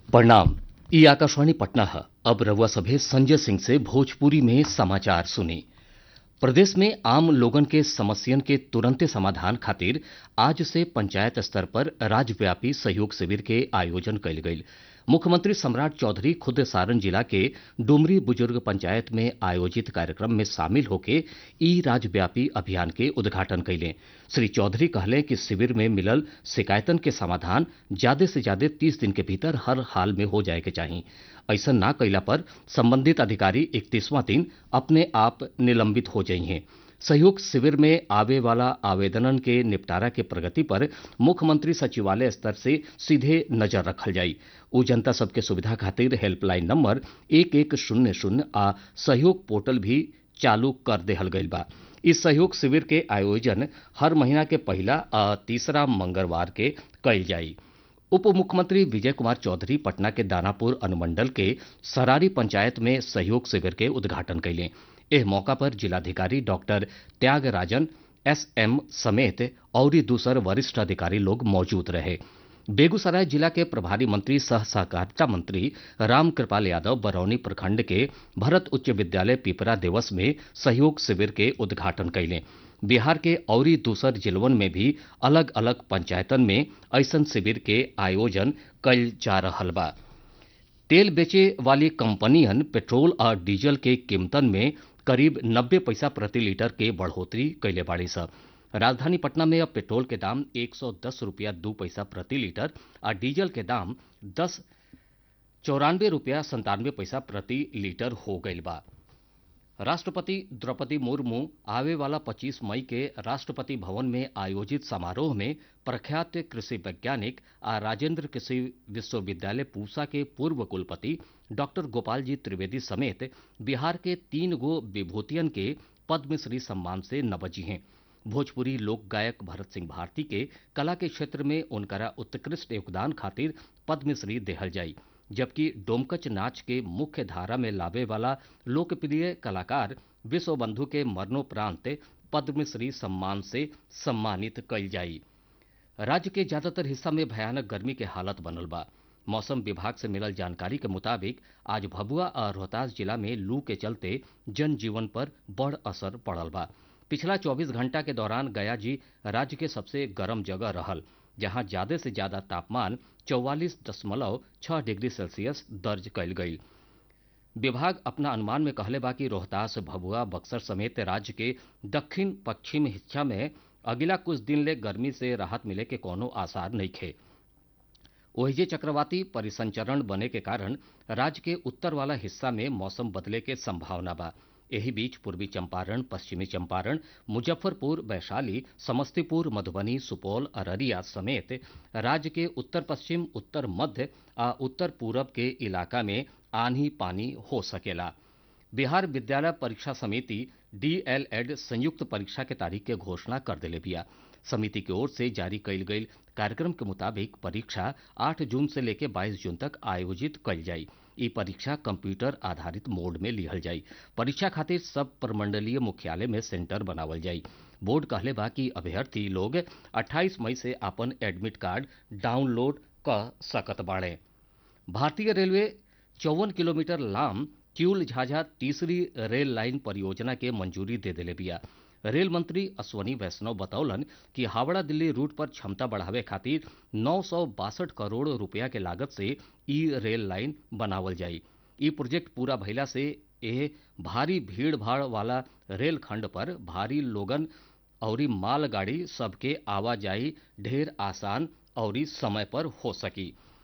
प्रणाम ई आकाशवाणी पटना है अब रउआ सभे संजय सिंह से भोजपुरी में समाचार सुनी प्रदेश में आम लोगन के समस्यन के तुरंते समाधान खातिर आज से पंचायत स्तर पर राज्यव्यापी सहयोग शिविर के आयोजन कइल गइल मुख्यमंत्री सम्राट चौधरी खुद सारण जिला के डुमरी बुजुर्ग पंचायत में आयोजित कार्यक्रम में शामिल होके ई राज्यव्यापी अभियान के उद्घाटन कइले श्री चौधरी कहले कि शिविर में मिलल शिकायतन के समाधान ज्यादा से ज्यादा तीस दिन के भीतर हर हाल में हो जाए के चाही ऐसा ना कइला पर संबंधित अधिकारी इकतीसवां दिन अपने आप निलंबित हो जाइए सहयोग शिविर में आवे वाला आवेदनन के निपटारा के प्रगति पर मुख्यमंत्री सचिवालय स्तर से सीधे नजर रखल जाई उ जनता सबके सुविधा खातिर हेल्पलाइन नंबर एक एक शून्य शून्य आ सहयोग पोर्टल भी चालू कर देहल गइल बा इस सहयोग शिविर के आयोजन हर महीना के पहला आ तीसरा मंगलवार के कइल जाई उप मुख्यमंत्री विजय कुमार चौधरी पटना के दानापुर अनुमंडल के सरारी पंचायत में सहयोग शिविर के उद्घाटन कइले एह मौका पर जिलाधिकारी डॉक्टर त्यागराजन एस एम समेत और दूसर वरिष्ठ अधिकारी लोग मौजूद रहे बेगूसराय जिला के प्रभारी मंत्री सह सहकारिता मंत्री राम कृपाल यादव बरौनी प्रखंड के भरत उच्च विद्यालय पिपरा दिवस में सहयोग शिविर के उद्घाटन कइले बिहार के औरी दूसर जिलवन में भी अलग अलग पंचायतन में ऐसन शिविर के आयोजन कइल जा रहल बा तेल बेचे वाली कंपनियन पेट्रोल और डीजल के कीमतन में करीब 90 पैसा प्रति लीटर के बढ़ोतरी कैले बाड़ी स राजधानी पटना में अब पेट्रोल के दाम 110 रुपया दू पैसा प्रति लीटर और डीजल के दाम दस चौरानवे रुपया संतानवे पैसा प्रति लीटर हो गईल बा राष्ट्रपति द्रौपदी मुर्मू आवे वाला 25 मई के राष्ट्रपति भवन में आयोजित समारोह में प्रख्यात कृषि वैज्ञानिक आ राजेंद्र कृषि विश्वविद्यालय पूसा के पूर्व कुलपति डॉक्टर गोपाल जी त्रिवेदी समेत बिहार के तीन गो विभूतियन के पद्मश्री सम्मान से नवजी हैं भोजपुरी लोक गायक भरत सिंह भारती के कला के क्षेत्र में उनकरा उत्कृष्ट योगदान खातिर पद्मश्री देहल जाई जबकि डोमकच नाच के मुख्य धारा में लावे वाला लोकप्रिय कलाकार विश्वबंधु के मरणोपरांत पद्मश्री सम्मान से सम्मानित कइल जाई राज्य के ज्यादातर हिस्सा में भयानक गर्मी के हालत बनल बा मौसम विभाग से मिलल जानकारी के मुताबिक आज भभुआ और रोहतास जिला में लू के चलते जनजीवन पर बड़ असर पड़ल बा पिछला 24 घंटा के दौरान गया जी राज्य के सबसे गर्म जगह रहल जहां ज्यादा से ज्यादा तापमान चौवालीस दशमलव छह डिग्री सेल्सियस दर्ज कइल गई विभाग अपना अनुमान में कहले बा कि रोहतास भभुआ बक्सर समेत राज्य के दक्षिण पश्चिम हिस्सा में अगिला कुछ दिन ले गर्मी से राहत मिले के कोनो आसार नहीं खे ओहिजे चक्रवाती परिसंचरण बने के कारण राज्य के उत्तर वाला हिस्सा में मौसम बदले के संभावना बा एही बीच पूर्वी चंपारण पश्चिमी चंपारण मुजफ्फरपुर वैशाली समस्तीपुर मधुबनी सुपौल अररिया समेत राज्य के उत्तर पश्चिम उत्तर मध्य आ उत्तर पूरब के इलाका में आंधी पानी हो सकेला बिहार विद्यालय परीक्षा समिति डीएलएड संयुक्त परीक्षा के तारीख के घोषणा कर दिले बिया समिति की ओर से जारी कइल गई कार्यक्रम के मुताबिक परीक्षा 8 जून से लेकर 22 जून तक आयोजित कइल जाई ई परीक्षा कंप्यूटर आधारित मोड में लिहल जाई परीक्षा खातिर सब प्रमंडलीय मुख्यालय में सेंटर बनावल जाई बोर्ड कहले बा कि अभ्यर्थी लोग 28 मई से अपन एडमिट कार्ड डाउनलोड क सकत बाड़े भारतीय रेलवे चौवन किलोमीटर लाम किउल झाझा तीसरी रेल लाइन परियोजना के मंजूरी दे दिले बिया रेल मंत्री अश्वनी वैष्णव बतौलन कि हावड़ा दिल्ली रूट पर क्षमता बढ़ावे खातिर नौ करोड़ रुपया के लागत से ई रेल लाइन बनावल जाई ई प्रोजेक्ट पूरा भइला से एह भारी भीड़ भाड़ वाला रेल खंड पर भारी लोगन और मालगाड़ी सबके आवाजाही ढेर आसान और समय पर हो सकी